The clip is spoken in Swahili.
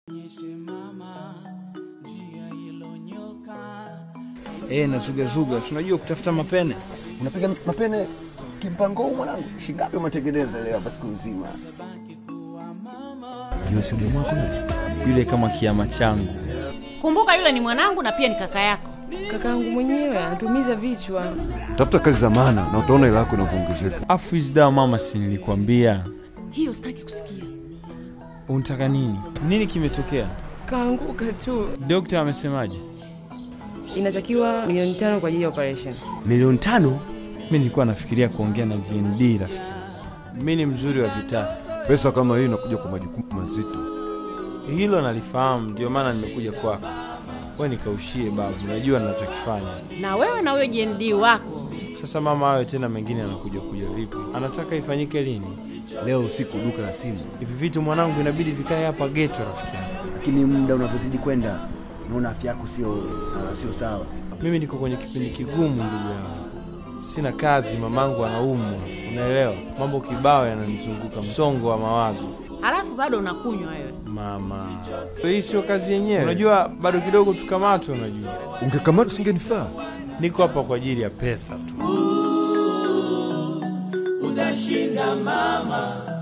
Eh, na zuga zuga, tunajua kutafuta mapene. Unapiga mapene kimpango huu mwanangu? Shingapi umetengeneza leo hapa siku nzima? Yule si demu wako yule? Yule kama kiama changu. Kumbuka yule ni mwanangu na pia ni kaka yako. Kakaangu mwenyewe anatumiza vichwa. Tafuta kazi za maana na utaona ile yako inavyoongezeka. Afu hizi dawa mama, si nilikwambia. Hiyo sitaki kusikia. Unataka nini? Nini kimetokea? Kaanguka tu. Dokta amesemaje? Inatakiwa milioni tano kwa ajili ya operation. Milioni tano? Mi nilikuwa nafikiria kuongea na GND rafiki. Mi ni mzuri wa vitasa, Pesa kama hii inakuja kwa majukumu mazito. hilo nalifahamu, ndio maana nimekuja kwako. We nikaushie babu, najua ninachokifanya. Na wewe na huyo JND wako. Sasa mama, awe tena mengine anakuja kuja vipi? Anataka ifanyike lini? Leo usiku duka la simu, Hivi vitu mwanangu, inabidi vikae hapa geto, rafiki yangu. lakini muda unavyozidi kwenda naona afya yako sio uh, sio sawa. Mimi niko kwenye kipindi kigumu, ndugu yangu. Sina kazi, mamangu anaumwa, unaelewa? Mambo kibao yananizunguka, msongo wa mawazo. Halafu bado unakunywa wewe. Mama, hii sio kazi yenyewe. Unajua bado kidogo tukamatwe. Unajua Ungekamata usingenifaa. niko hapa kwa ajili ya pesa tu. utashinda mama